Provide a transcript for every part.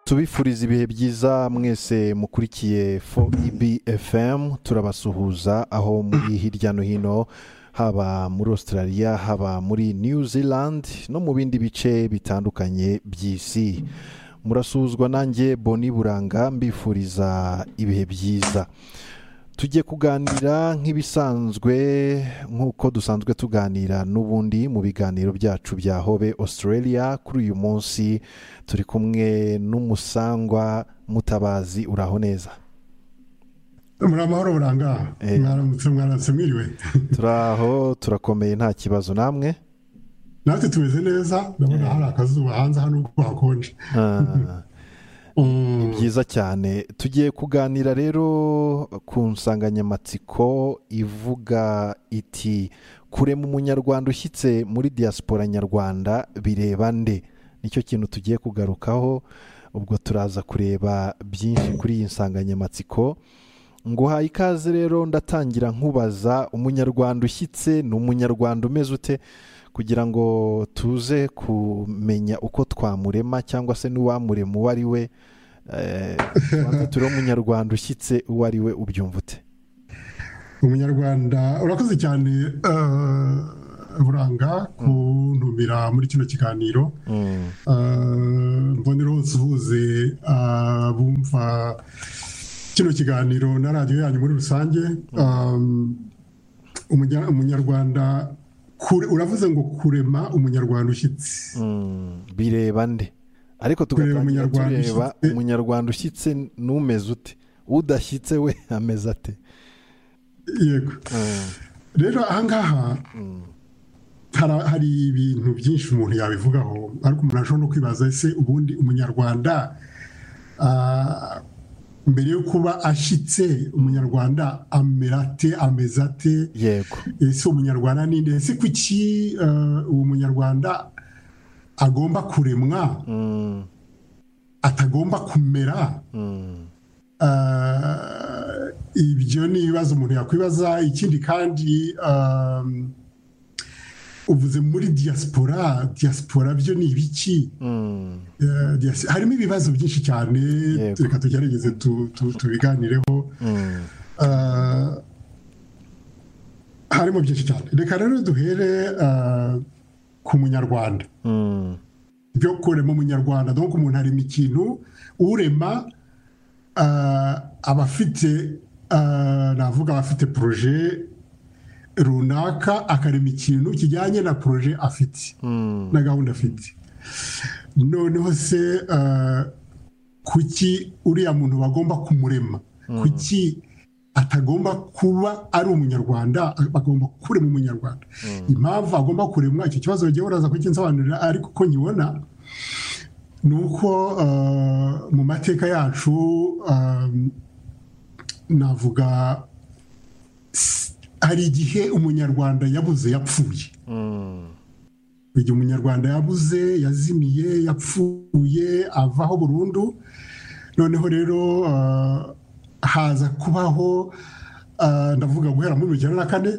tubifuriza ibihe byiza mwese mukurikiye fo efemu turabasuhuza aho muri hirya no hino haba muri australia haba muri new zealand no mu bindi bice bitandukanye by'isi murasuhuzwa nanjye boni buranga mbifuriza ibihe byiza tujye kuganira nk'ibisanzwe nk'uko dusanzwe tuganira n'ubundi mu biganiro byacu bya hobe australia kuri uyu munsi turi kumwe n'umusangwa mutabazi uraho neza muri amahoro buranga Eh. mwaramutse mwaramutse mwiriwe turaho turakomeye nta kibazo namwe natwe tumeze neza ndabona hari akazuba hanze hano ubwo hakonje Ah, Mm, byiza cyane tugiye kuganira rero ku nsanganyamatsiko ivuga iti kurema umunyarwanda ushyitse muri diaspora nyarwanda bireba nde nicyo kintu tugiye kugarukaho ubwo turaza kureba byinshi kuri iyi nsanganyamatsiko nguhaye ikaze rero ndatangira nkubaza umunyarwanda ushyitse ni umunyarwanda umeze ute kugira ngo tuze kumenya uko twamurema cyangwa se n'uwamurema uwo ari we Eh, tubanze turiho umunyarwanda ushyitse uwo ari we ubyumva ute umunyarwanda urakoze cyane eh, buranga kuntumira muri kino kiganiro Mm, Eh, mbonera usuhuze abumva kino kiganiro na radiyo yanyu muri rusange Um, umunya- umunyarwanda kure- uravuze ngo kurema umunyarwanda ushyitse mm, bireba nde ariko Kureba tugatangira umunyarwanda tureba ushyitse. umunyarwanda ushyitse n'umeze ute udashyitse we ameze ate yego Mm, rero ahangaha hara- hari ibintu byinshi umuntu yabivugaho ariko umuntu ashobora no kwibaza ese ubundi umunyarwanda ah, mbere yo kuba ashyitse umunyarwanda amera ate ameze ate yego ese umunyarwanda ni nde ese kuki eh, uwo munyarwanda agomba kuremwa Mm, atagomba kumera mm, Ah, ibyo ni ibibazo umuntu yakwibaza ikindi kandi um, uvuze muri diaspora diaspora byo ni ibiki mm, Eh, dias- harimo ibibazo byinshi cyane Yego. reka tugerageze tu- tu- tubiganireho mm, Ah, harimo byinshi cyane reka rero duhere ah, ku munyarwanda mm, byo kurema umunyarwanda donc umuntu arema ikintu urema ah, aba afite ah, navuga aba afite poroje runaka akarema ikintu kijyanye na poroje afite mm, na gahunda afite noneho se ah, kuki uriya muntu bagomba kumurema kuki atagomba kuba ari umunyarwanda bagomba kurema umunyarwanda impamvu agomba kuremwa icyo kibazo bagiye baraza kukinsobanurira ariko uko nkibona ni uko ah, mu mateka yacu ah, navuga s- hari igihe umunyarwanda yabuze yapfuye mm, igihe umunyarwanda yabuze yazimiye yapfuye avaho burundu noneho rero ah, haza kubaho ah, ndavuga guhera muri mirongo icyenda na kane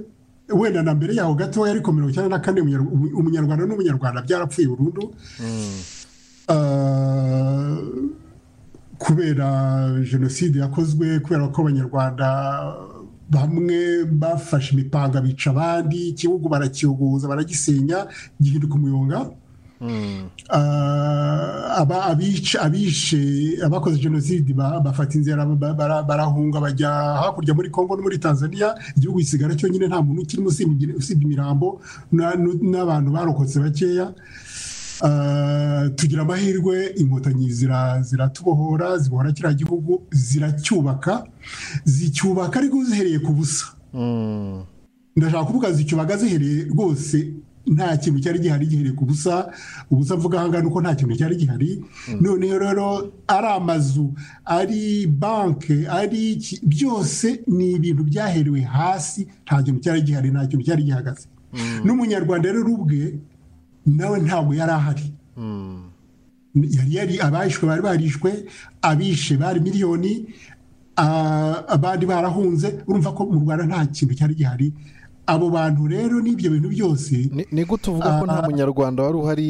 wenda na mbere yaho gatoya ariko mirongo icyenda na kane umunyar- umu- umunyarwanda n'umunyarwanda byarapfuye burundu Ah, kubera jenoside yakozwe kubera ko abanyarwanda bamwe bafashe imipanga bica abandi igihugu barakiyogoza baragisenya gihinduka umuyonga mm, Ah, aba abica abishe abakoze jenoside ba- bafata inzira ba- bara- barahunga bajya hakurya muri congo no muri tanzania igihugu gisigara cyonyine nta muntu ukirimo usibye usibye imirambo na- nu- n'abantu barokotse bakeya Ah, tugira amahirwe inkotanyi zira- ziratubohora zibohora kiriya gihugu ziracyubaka zicyubaka ariko zihereye ku busa mm, ndashaka kuvuga zicyubaga zihereye rwose nta kintu cyari gihari gihereye ku busa ubusa mvuga ahangaha ni uko nta kintu cyari gihari noneho rero ari amazu ari banke ari iki- byose ni ibintu byaherewe hasi nta kintu cyari gihari nta kintu cyari gihagaze n'umunyarwanda rero ubwe nawe ntabwo yari ahari mm, yari yari abahishwe bari barishwe abishe bari miliyoni ah, abandi barahunze urumva ko mu rwanda nta kintu cyari gihari abo bantu rero n'ibyo bintu byose ni ni gute uvuga ko nta munyarwanda wari uhari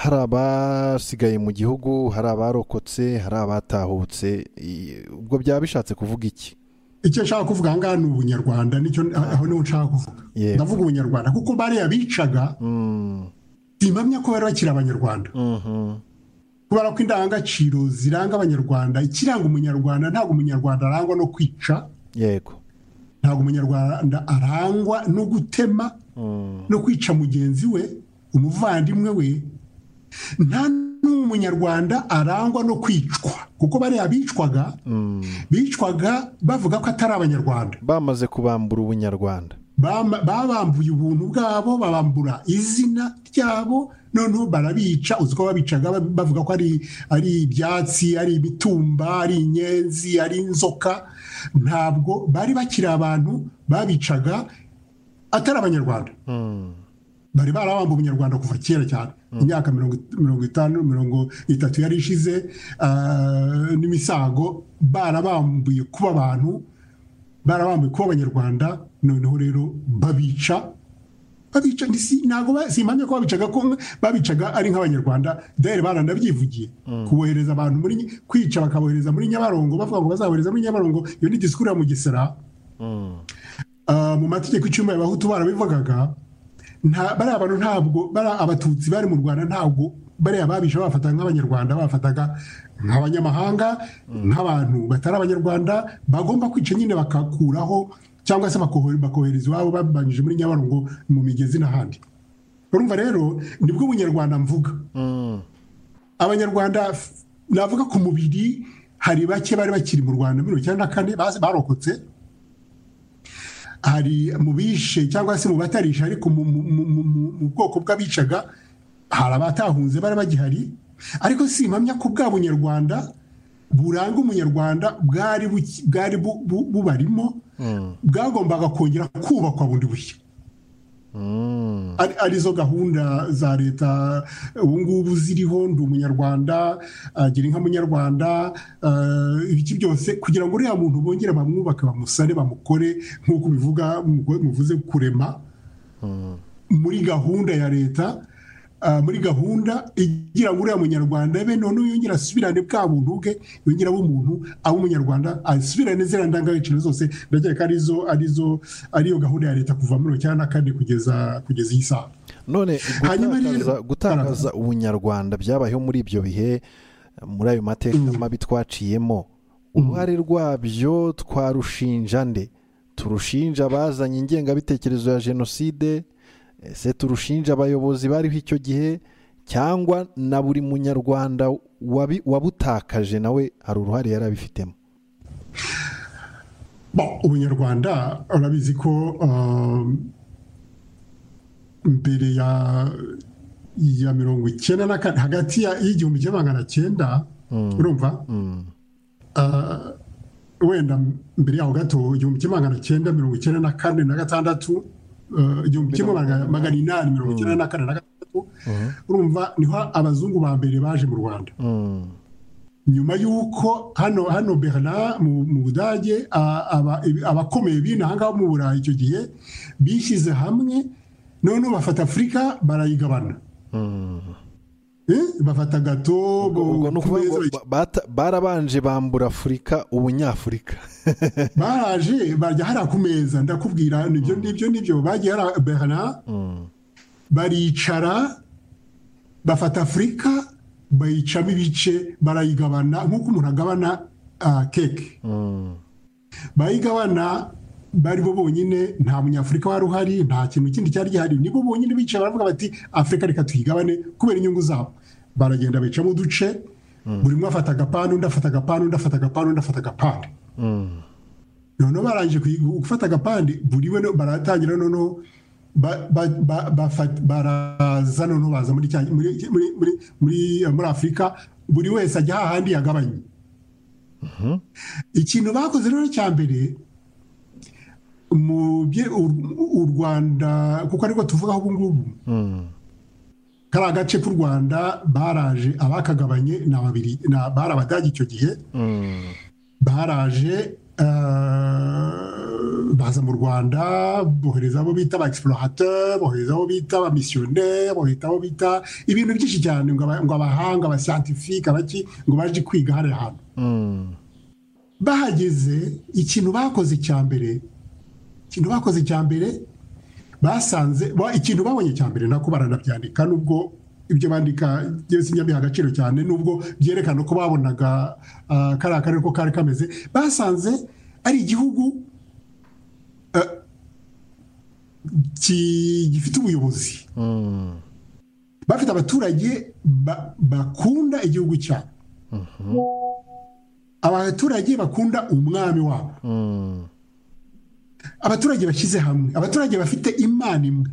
hari abasigaye mu gihugu hari abarokotse hari abatahutse ubwo byaba bishatse kuvuga iki icyo nshaka kuvuga ahangaha ni ubunyarwanda nicyo aho niho nshaka kuvuga ndavuga ubunyarwanda kuko bariya bicaga mpamya ko bari bakiri abanyarwanda kubera ko indangagaciro ziranga abanyarwanda ikiranga umunyarwanda ntabwo umunyarwanda arangwa no kwica yego ntabwo umunyarwanda arangwa no gutema no kwica mugenzi we umuvandimwe we nta n'umunyarwanda arangwa no kwicwa kuko bariya bicwaga bicwaga bavuga ko atari abanyarwanda bamaze kubambura ubunyarwanda babambuye ubuntu bwabo babambura izina ryabo noneho barabica uzi ko babicaga bavuga ko ari ibyatsi ari ibitumba ari inyenzi ari inzoka ntabwo bari bakiri abantu babicaga atari abanyarwanda bari barabamba ubunyarwanda kuva kera cyane imyaka mirongo itanu mirongo itatu yari ishize n'imisago barabambuye kuba abantu barabambuye kuba abanyarwanda noneho rero babica babica ntabwo simpamya ko babicaga ko babicaga ari nk'abanyarwanda dore baranabyivugiye kubohereza abantu muri kwica bakabohereza muri nyabarongo bavuga ngo bazabohereza muri nyabarongo iyo ni disikuru ya mugesera mu mategeko icumi abahutu barabivugaga bariya bantu ntabwo bariya abatutsi bari mu rwanda ntabwo bariya babisha bafata nk'abanyarwanda bafataga nk'abanyamahanga nk'abantu batari abanyarwanda bagomba kwica nyine bakakuraho cyangwa se bakohereza iwabo babanyije muri nyabarongo mu migezi n'ahandi urumva rero nibwo ubunyarwanda mvuga abanyarwanda navuga ku mubiri hari bake bari bakiri mu rwanda mirongo icyenda na kane barokotse hari mu bishe cyangwa se mu batarisha ariko mu bwoko bw'abicaga hari abatahunze bari bagihari ariko si impamya ko bwa bunyarwanda buranga umunyarwanda bwari bubarimo bwagombaga kongera kubakwa bundi bushya arizo gahunda za leta ubu ngubu ziriho ndi umunyarwanda gira inka munyarwanda ibiki byose kugira ngo uriya muntu bongere bamwubake bamusane bamukore nk'uko bivuga muvuze kurema muri gahunda ya leta muri gahunda igira ngo uriya munyarwanda be noneho yongera asubirane bwa buntu bwe yongera abe umuntu abe umunyarwanda asubirane ziriya ndangagaciro zose ndakeka arizo arizo ariyo gahunda ya leta kuva muri icyenda kandi kugeza kugeza iyi saha none gutakaza ubunyarwanda byabayeho muri ibyo bihe muri ayo mateka mabi twaciyemo uruhare rwabyo twarushinja nde turushinja abazanye ingengabitekerezo ya jenoside ese turushinja abayobozi bariho icyo gihe cyangwa na buri munyarwanda wabutakaje nawe hari uruhare yari abifitemo ubunyarwanda urabizi ko mbere ya mirongo icyenda na kane hagati y'igihumbi kimwe magana cyenda urumva wenda mbere yaho gato igihumbi kimwe magana cyenda mirongo icyenda na kane na gatandatu igihumbi kimwe magana inani mirongo icyenda na kane na gatandatu urumva niho abazungu ba mbere baje mu rwanda nyuma y'uko hano hano berna mu budage abakomeye bino ahangaha mu burayi icyo gihe bishyize hamwe noneho bafata afurika barayigabana bafata gato barabanje bambura afurika ubunyafurika baraje bajya hariya ku meza ndakubwira nibyo nibyo nibyo bagiye hariya berna baricara bafata afurika bayicamo ibice barayigabana nk'uko umuntu agabana keke bayigabana bari bo bonyine nta munyafurika wari uhari nta kintu kindi cyari gihari nibo bonyine bicaye baravuga bati afurika reka tuyigabane kubera inyungu zabo baragenda bicamo uduce buri umwe afata agapande undi afata agapande undi afata agapande undi afata agapande noneho barangije gufata agapande buri we baratangira noneho baraza noneho baza muri afurika buri wese ajya hahandi yagabanye ikintu bakoze rero cya mbere u rwanda kuko ariko tuvugaho ubu ngubu kariya gace k'u rwanda baraje abakagabanye ni ababiri bari abadage icyo gihe baraje baza mu rwanda bohereza abo bita ba egisipurahateri bohereza abo bita ba misiyoneri bohereza abo bita ibintu byinshi cyane ngo aba- ngo abahanga abasiyantifike abaki ngo baje kwiga hariya hantu bahageze ikintu bakoze cya mbere ikintu bakoze cya mbere basanze ba- ikintu babonye cya mbere nako baranabyandika nubwo ibyo bandika byose nyabiha agaciro cyane nubwo byerekana ko babonaga ah, kariya karere ko kari kameze basanze ari igihugu ah, ki- gifite ubuyobozi bafite abaturage ba- bakunda igihugu cyabo abaturage bakunda umwami wabo abaturage bashyize hamwe abaturage bafite imana imwe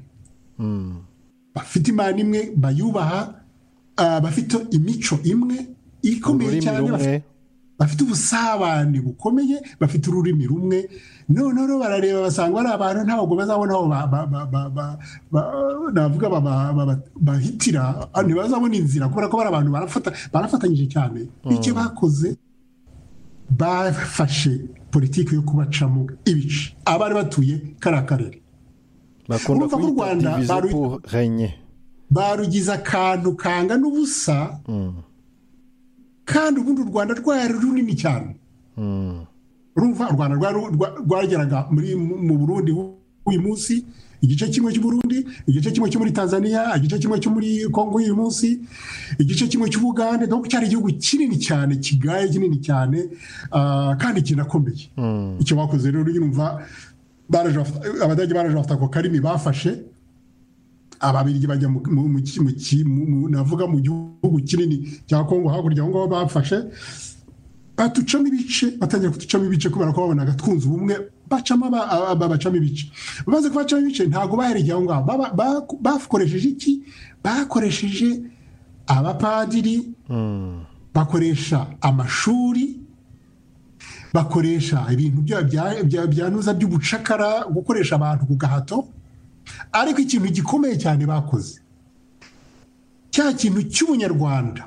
bafite imana imwe bayubaha ah, bafite imico imwe ikomeye ururimi cyane rumwe bafite- bafite ubusabane bukomeye bafite ururimi rumwe noneho rero barareba basanga ari abantu ntabwo bazabona aho ba- ba- ba- ba- ba- ba- navuga ba- ba- ba- ba- bahitira ah, ntibazabona inzira kubera ko bari abantu barafata- barafatanyije cyane icyo bakoze bafashe politiki yo kubacamo ibice abari batuye kariya karere bakunda urumva ko u kuyita Rwanda divize baru- pour renye barugize akantu kangana ubusa kandi ubundi u rwanda rwari runini cyane urumva u rwanda rwari rwa- rwageraga muri mu burundi uyu munsi igice kimwe cy'uburundi igice kimwe cyo muri tanzania igice kimwe cyo muri kongo uyu munsi igice kimwe cy'ubugande donc cyari igihugu kinini cyane kigaye kinini cyane ah, kandi kinakomeye icyo bakoze rero yumva baraje bafata- abadage baraje bafata ako karimi bafashe ababirigi bajya mu- mu- mu ki- mu ki- mu- mu- navuga mu gihugu kinini cya kongo hakurya aho ngaho bafashe batucamo ibice batangira kuducamo ibice kubera ko babonaga twunze ubumwe bacamo aba- aba- aba- bacamo ibice bamaze kubacamo ibice ntabwo bahereye aho ngaho Baba- ba- bakoresheje iki bakoresheje abapadiri bakoresha amashuri bakoresha ibintu bya- bya- bya- byanuza by'ubucakara gukoresha abantu ku gahato ariko ikintu gikomeye cyane bakoze cya kintu cy'ubunyarwanda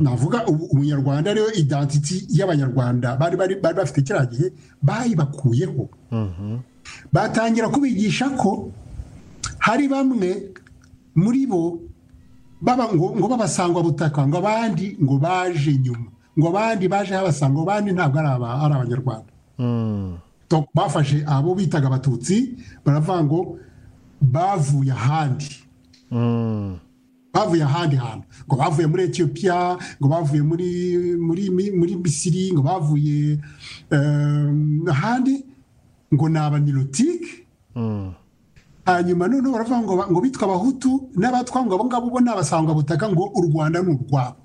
navuga ubu- ubunyarwanda ariyo identity y'abanyarwanda bari bari bari bafite kiriya gihe bayibakuyeho batangira kubigisha ko hari bamwe muri bo baba ngo, ngo babasangwa butaka ngo abandi ngo baje nyuma ngo abandi baje habasanga ngo abandi ntabwo ari aba- ari abanyarwanda Donc, bafashe abo bitaga abatutsi baravuga ngo bavuye ahandi bavuye ahandi hantu ngo bavuye muri etiyopiya ngo bavuye muri muri muri misiri ngo bavuye eh, ahandi ngo ni abanirotike hanyuma noneho baravuga ngo ngo bitwa abahutu n'abatwa ngo abo ngabo bo ni abasangwabutaka ngo u rwanda ni urwabo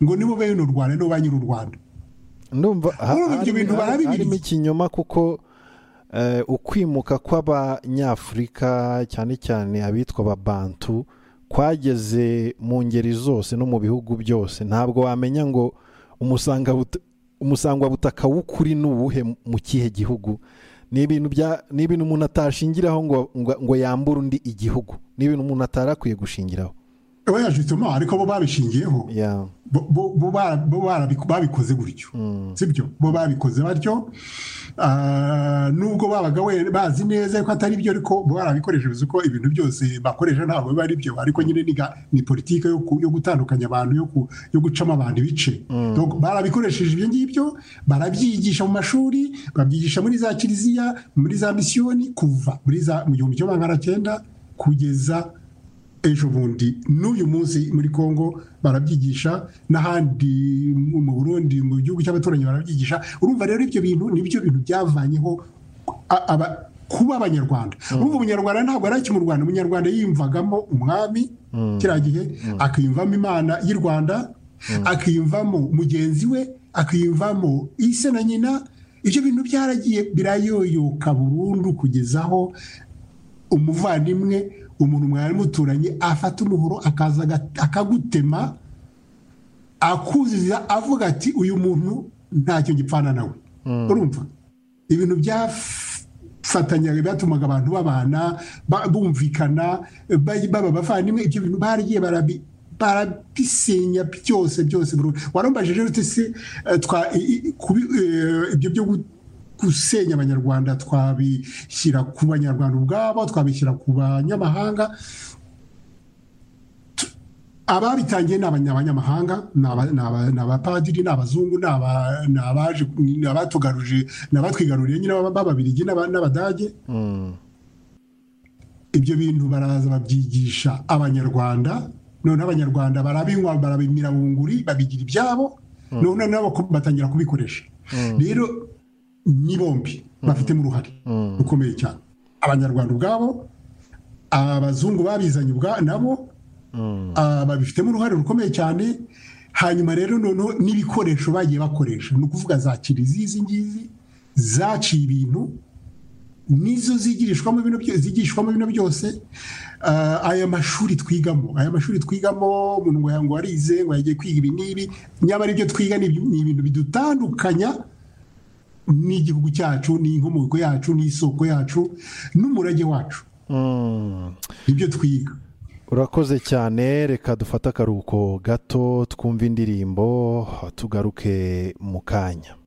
ngo nibo bene u rwanda nibo ba nyiri u rwanda ndumva ha- Urumva ibyo harimo- bintu barabibirya. harimo ikinyoma kuko eh, ukwimuka kw'abanyafurika cyane cyane abitwa ababantu kwageze mu ngeri zose no mu bihugu byose ntabwo wamenya ngo umusanga umusangwabutaka w'ukuri ni uwuhe mu kihe gihugu ni ibintu bya- ni ibintu umuntu atashingiraho ngo ngo- ngo yambure undi igihugu ni ibintu umuntu atarakwiye gushingiraho oya justement ariko bo babishingiyeho Ya. bo bo- bo bara- bo barabiku- babikoze gutyo sibyo bo babikoze batyo Ah, nubwo babaga we- bazi neza ko atari byo ariko bo barabikoresha bivuze ko ibintu byose bakoresha ntabwo biba ari byo ariko nyine ni ga- ni politiki yo ku- yo gutandukanya abantu yo ku- yo gucamo abantu ibice Donc, barabikoresheje ibyo ngibyo barabyigisha mu mashuri babyigisha muri za kiliziya muri za misiyoni kuva muri za mu gihumbi kimwe magana cyenda kugeza ejo bundi n'uyu munsi muri congo barabyigisha n'ahandi mu mu burundi mu gihugu cy'abaturanyi barabyigisha urumva rero ibyo bintu nibyo bintu byavanyeho a- aba- kuba abanyarwanda urumva umunyarwanda ntabwo ari mu rwanda umunyarwanda yiyumvagamo umwami kiriya gihe akiyumvamo imana y'i rwanda akiyumvamo mugenzi we akiyumvamo ise na nyina ibyo bintu byaragiye birayoyoka burundu kugezaho umuvandimwe umuntu mwari muturanye afata umuhoro akaza aga- akagutema akuziza avuga ati uyu muntu ntacyo gipfana nawe urumva ibintu byafatanyaga byatumaga abantu babana ba- bumvikana ba- baba abavandimwe ibyo bintu baragiye barabi- barabisenya byose byose burundu. warambajije rero uti se eh, twa- i- i- kubi- eh, ibyo byo gu- gusenya abanyarwanda twabishyira ku banyarwanda ubwabo twabishyira ku banyamahanga ababitangiye ni abanyamahanga ni abapadiri ni abazungu ni abatugaruje ni abatwigaruriye nyine b'ababirigi n'abadage ibyo bintu baraza babyigisha abanyarwanda noneho abanyarwanda barabinywa barabimira mu nguri babigira ibyabo none nabo batangira kubikoresha rero ni bombi bafitemo uruhare rukomeye cyane abanyarwanda ubwabo abazungu babizanye nabo babifitemo uruhare rukomeye cyane hanyuma rero noneho n'ibikoresho bagiye bakoresha ni ukuvuga za kiliziya izi ngizi zaciye ibintu nizo zigishwamo bino byose aya mashuri twigamo aya mashuri twigamo umuntu ngo ngo warize ngo yagiye kwiga ibi n'ibi nyamara ibyo twiga ni ibintu bidutandukanya n'igihugu cyacu n'inkomoko yacu n'isoko yacu n'umurage wacu ibyo twiga urakoze cyane reka dufate akaruhuko gato twumve indirimbo tugaruke mu kanya